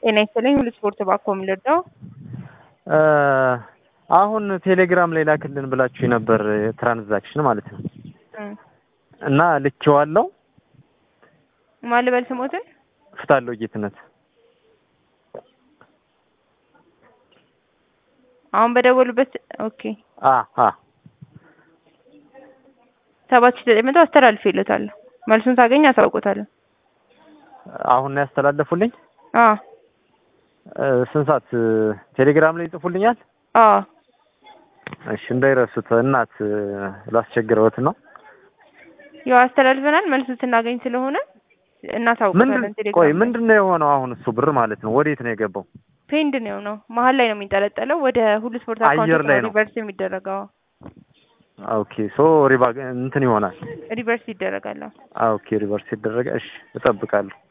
ጤና ይስጥልኝ ሁሉ ስፖርት ባኮ የምልወደው አሁን ቴሌግራም ላይ ላክልን ብላችሁ ነበር ትራንዛክሽን ማለት ነው እና ልኬዋለሁ። ማን ልበል ስሞትን? ፍታለው ጌትነት አሁን በደወሉበት ኦኬ አ አ ሰባት ሺህ ዘጠኝ መቶ አስተላልፍ ይሉታለሁ። መልሱን ሳገኝ አሳውቆታለሁ። አሁን ነው ያስተላለፉልኝ። አ ስንት ሰዓት ቴሌግራም ላይ ይጽፉልኛል? አ እሺ እንዳይረሱት እናት ላስቸግረውት ነው። ያው አስተላልፈናል። መልሱን ስናገኝ ስለሆነ እናሳውቆታለን። ምንድን ቴሌግራም ቆይ ላይ። ምንድን ነው የሆነው አሁን እሱ ብር ማለት ነው ወዴት ነው የገባው? ፔንድ ነው ነው መሀል ላይ ነው የሚንጠለጠለው። ወደ ሁሉ ስፖርት አየር አካውንት ላይ ነው ነው። ሪቨርስ የሚደረገው። ኦኬ ሶ ሪባ እንትን ይሆናል። ሪቨርስ ይደረጋል። ኦኬ ሪቨርስ ይደረገ። እሺ እጠብቃለሁ።